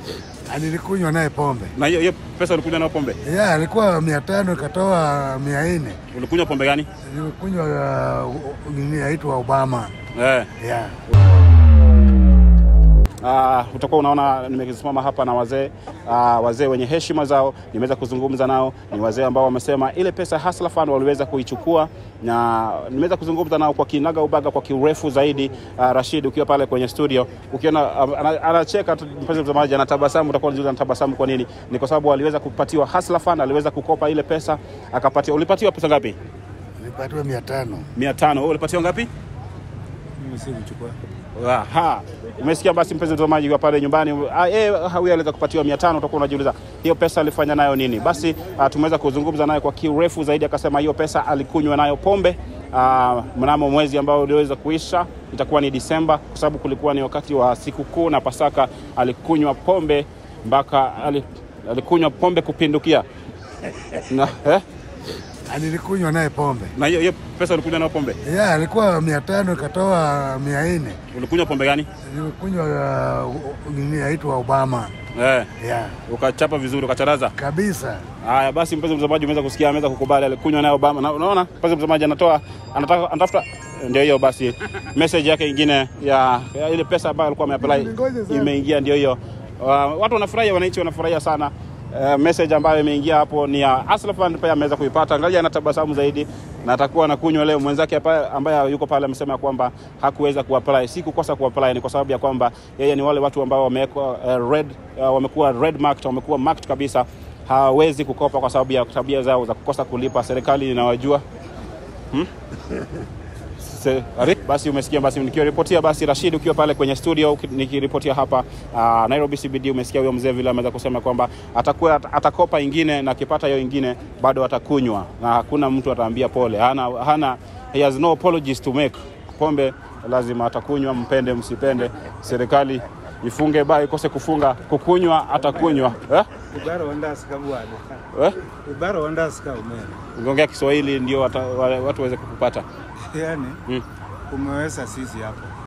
Nilikunywa naye pombe Na hiyo hiyo pesa ulikunywa nayo pombe? ya alikuwa mia tano ikatoa mia nne Ulikunywa pombe gani? nilikunywa uh, nini yaitwa Obama Eh. ya Uh, utakuwa unaona nimesimama hapa na wazee uh, wazee wenye heshima zao, nimeweza kuzungumza nao. Ni wazee ambao wamesema ile pesa Hustler Fund waliweza kuichukua, na nimeweza kuzungumza nao kwa kinaga ubaga, kwa kiurefu zaidi. Uh, Rashid, ukiwa pale kwenye studio, ukiona uh, ana- anacheka tu, mpenzi mtazamaji, anatabasamu. Utakuwa unajiuliza anatabasamu kwa nini? Ni kwa sababu aliweza kupatiwa Hustler Fund, aliweza kukopa ile pesa akapatiwa. Ulipatiwa pesa ngapi? nilipatiwa mia tano mia tano. Wewe ulipatiwa ngapi? Mimi si kuchukua. Aha. Umesikia basi mpenzi mtazamaji kwa pale nyumbani, ah, eh, huyu aliweza kupatiwa 500 utakuwa unajiuliza hiyo pesa alifanya nayo nini? Basi ah, tumeweza kuzungumza naye kwa kiurefu zaidi, akasema hiyo pesa alikunywa nayo pombe ah, mnamo mwezi ambao uliweza kuisha, itakuwa ni Disemba, kwa sababu kulikuwa ni wakati wa sikukuu na Pasaka. Alikunywa pombe mpaka ali- alikunywa pombe kupindukia na, eh? nilikunywa naye pombe na hiyo hiyo pesa ulikunywa nayo pombe? ya alikuwa mia tano ikatoa mia nne Ulikunywa pombe gani? nilikunywa uh, nini yaitwa Obama Eh, ya ukachapa vizuri, ukacharaza kabisa Haya basi, mpenzi mtazamaji, umeweza kusikia, ameweza kukubali, alikunywa nayo Obama. Na unaona mpenzi mtazamaji, anatoa anataka anatafuta, ndio hiyo basi, message yake ingine ya, ya ile pesa ambayo alikuwa ameapply Ngoja sana. imeingia, ndio hiyo. Uh, watu wanafurahia, wananchi wanafurahia sana. Uh, message ambayo imeingia hapo ni ya Hustler Fund, pia ameweza kuipata. Angalia, anatabasamu zaidi na atakuwa anakunywa leo. Mwenzake hapa ambaye yuko pale amesema kwamba hakuweza kuapply, si kukosa kuapply, ni kwa sababu ya kwamba yeye ni wale watu ambao wamewekwa uh, red, uh, wamekuwa red marked, wamekuwa marked kabisa hawawezi kukopa kwa sababu ya tabia zao za kukosa kulipa. Serikali inawajua hmm? Se, ari- basi umesikia, basi nikiripotia, basi Rashid ukiwa pale kwenye studio uki- nikiripotia hapa uh, Nairobi CBD, umesikia huyo mzee vile ameweza kusema kwamba atakuwa at- atakopa ingine na akipata hiyo ingine bado atakunywa na hakuna mtu ataambia pole, hana, hana he has no apologies to make. Pombe lazima atakunywa, mpende msipende, serikali ifunge baa ikose kufunga, kukunywa atakunywa eh? Ibara wandasika bwana. Eh? Ibara wandasika umeme. Ukiongea Kiswahili ndio wata, wa- watu waweze kukupata. Yaani Mm. umeweza sisi hapo.